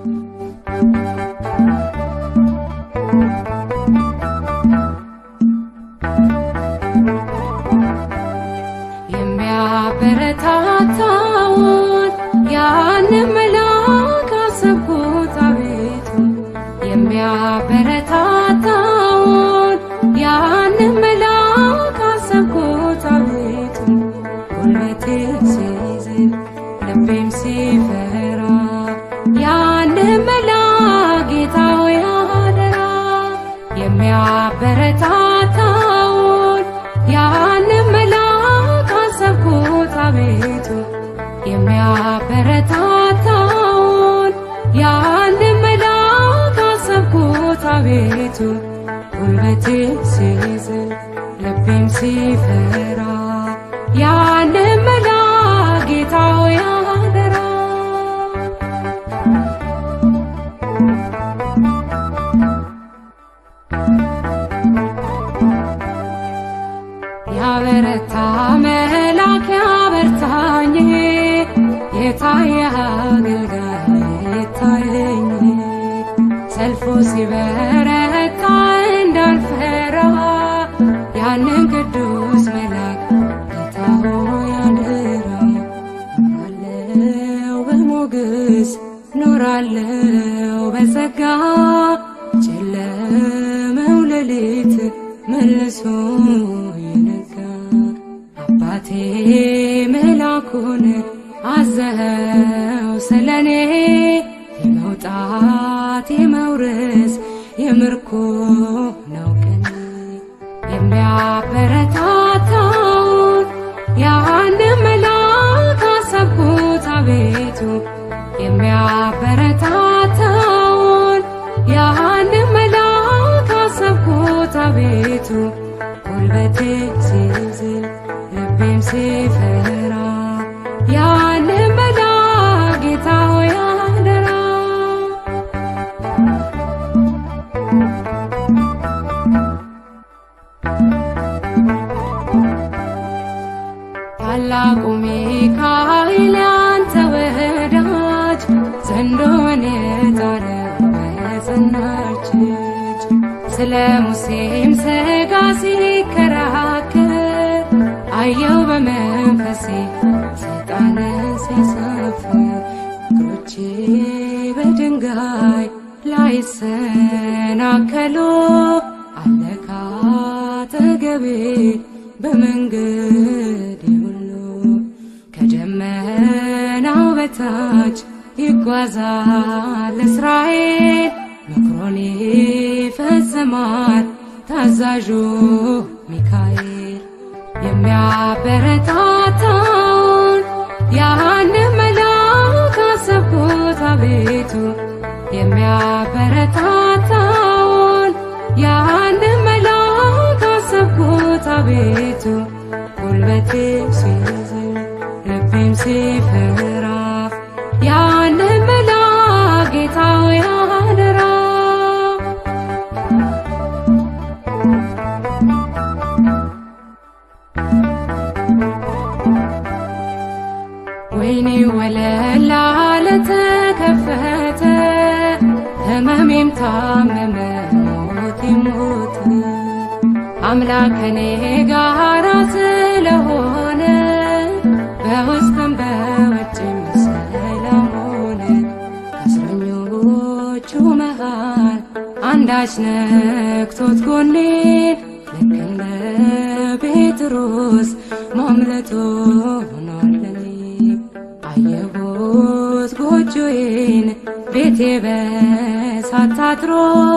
የሚያበረታታውን ያንን መልአክ አሰብኩት አቤቱ የሚያበረታታውን ያንን መልአክ አሰብኩት አቤቱ ጉልበቴ ሲዝል ልቤም ሲፈራ ያንን መልአክ ጌታ ሆይ አደራ የሚያበረታታውን ያንን መልአክ አሰብኩት አቤቱ የሚያበረታታውን ያንን መልአክ አሰብኩት አቤቱ ጉልበቴ ሲዝል ልቤም ሲፈራ ያንን መልአክ ጌታ ሆይ አደራ ያበረታ መልአክ ያበርታኝ የታየ አገልጋይ ይታየኝ ሰልፉ ሲበረታ እንዳልፈራ ያንን ቅዱስ መልአክ ጌታ ሆይ አደራ ኖራለው በሞገስ ኖራለው በጸጋ ጨለመው ሌሊት መልሶ ይነጋ አባቴ መላኩን አዘኸው ስለኔ የመውጣት የመውረስ የምርኮ ነው ቀኔ የሚያበረታታውን ያንን መልአክ አሰብኩት አቤቱ የሚያበረታታውን ያንን መልአክ አሰብኩት አቤቱ ጉልበቴ ሲዝል ልቤም ሲፈራ ያንን መልአክ ጌታ ሆይ አደራ ታላቁ ሚካኤል ያንተ ወዳጅ ዘንዶን የጣለው በጸናች እጅ ስለ ሙሴም ሥጋ ሲከራከር አየው በመንፈሴ ሰይጣንን ሲያሳፍር እግሮቼ በድንጋይ ላይሰናከሉ አለካ አጠገቤ በመንገድ ሁሉ ከደመናው በታች ይጓዛል እስራኤል ምክሮን ይፈጽማል ታዛዡ ሚካኤል የሚያበረታታውን ያንን መልአክ አሰብኩት አቤቱ የሚያበረታታውን ያንን መልአክ አሰብኩት አቤቱ ጉልበቴ ሲዝል ልቤም ሲፈራ ያንን መልአክ ጌታ ሆይ አደራ ወይኔ ወለላ ለተከፈተ ህመሜም ታመመ ሞቴ ሞተ አምላክ ከኔ ጋራ ስለሆነ በውስጥም በውጭም ሰላም ሆነ ከእስረኞቹ መሃል አንዳች ነክቶት ጎኔን ልክ እንደ ጴጥሮስ ማምለጦ ሆኗለኔ አየሁት ጎጆዬን ቤቴ በሳት ታጥሮ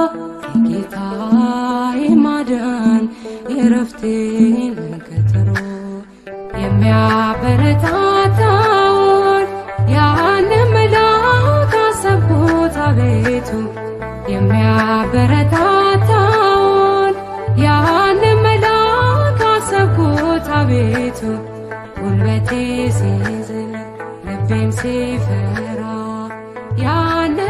የጌታዬ ማዳን የረፍቴን ቀጠሮ የሚያበረታታውን ያንን መልአክ አሰብኩት አቤቱ የሚያበረታታውን ያንን መልአክ አሰብኩት አቤቱ ጉልበቴ ሲዝል ልቤም ሲፈራ ያንን